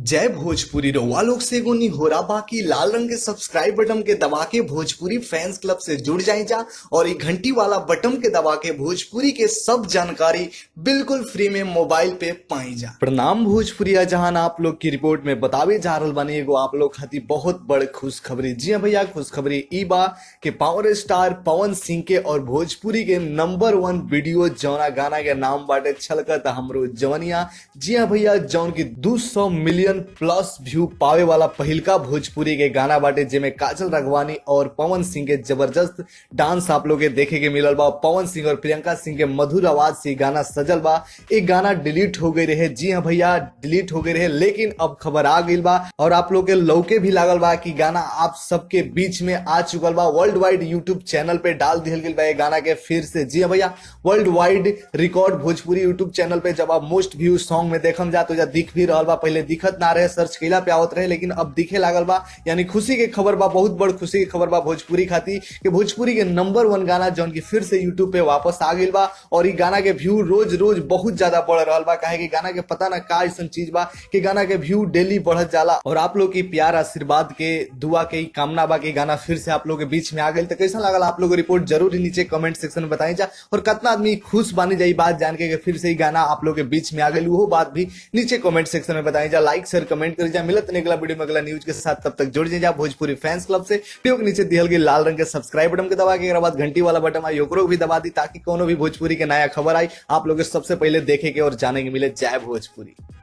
जय भोजपुरी रउआ लोग से एगो निहोरा बाकी लाल रंग के सब्सक्राइब बटन के दबा के भोजपुरी फैंस क्लब से जुड़ जाए जा और ये घंटी वाला बटन के दबा के भोजपुरी के सब जानकारी बिल्कुल फ्री में मोबाइल पे पाई जा प्रणाम भोजपुरी जहां आप लोग की रिपोर्ट में बतावे जा रहल बानी एगो आप लोग खातिर बहुत बड़ खुशखबरी जी हाँ भैया खुशखबरी ई बा के पावर स्टार पवन सिंह के और भोजपुरी के नंबर वन वीडियो जौना गाना के नाम बाटे छलकत हमरो जवनिया जी हाँ भैया जौन की 200 मिलियन प्लस व्यू पावे वाला पहिलका भोजपुरी के गाना बाटे जेमे काजल राघवानी और पवन सिंह के जबरदस्त डांस आप लोग के देखे के मिलल बा पवन सिंह और प्रियंका सिंह के मधुर आवाज से गाना सजल बा एक गाना डिलीट हो गई रहे जी हाँ भैया डिलीट हो गई रहे लेकिन अब खबर आ गई बा और आप लोग के लौके भी लागल बा कि गाना आप सबके बीच में आ चुकल बा वर्ल्ड वाइड यूट्यूब चैनल पे डाल दिहल गई बा ये गाना के फिर से जी हाँ भैया world wide record Bhojpuri YouTube channel पे जब आप मोस्ट व्यू सॉन्ग में देखम जा तो जा दिख भी रहल बा पहले दिखत ना रहे सर्च कैला पे आवत रहे लेकिन अब दिखे लागल बा यानी खुशी के खबर बा बहुत बड़ खुशी के खबर बा भोजपुरी खाती कि भोजपुरी के नंबर वन गाना जौन की फिर से यूट्यूब पे वापस आ गई बा और ई गाना के व्यू रोज रोज बहुत ज्यादा बढ़ रहा बा काहे कि गाना के पता ना का ऐसा चीज बा कि गाना के व्यू डेली बढ़त जाला और आप लोग की प्यार आशीर्वाद के दुआ के ई कामना बा कि गाना फिर से आप लोग के बीच में आ गई तो कैसा लागल आप लोग को रिपोर्ट जरूर ही नीचे कमेंट सेक्शन में बताई जा और कितना आदमी खुश बानी जाई बात जान के कि फिर से ही गाना आप लोग के बीच में आ गई वो बात भी नीचे कमेंट सेक्शन में बताई जा लाइक शेयर कमेंट करी जा मिलत नहीं अगला वीडियो में अगला न्यूज के साथ तब तक जुड़ जाए जा भोजपुरी फैंस क्लब से वीडियो के नीचे दिहल गई लाल रंग के सब्सक्राइब बटन के दबा के एकरा बाद घंटी वाला बटन आई ओकरो भी दबा दी ताकि कोनो भी भोजपुरी के नया खबर आई आप लोग के सबसे पहले देखे के और जाने के मिले जय भोजपुरी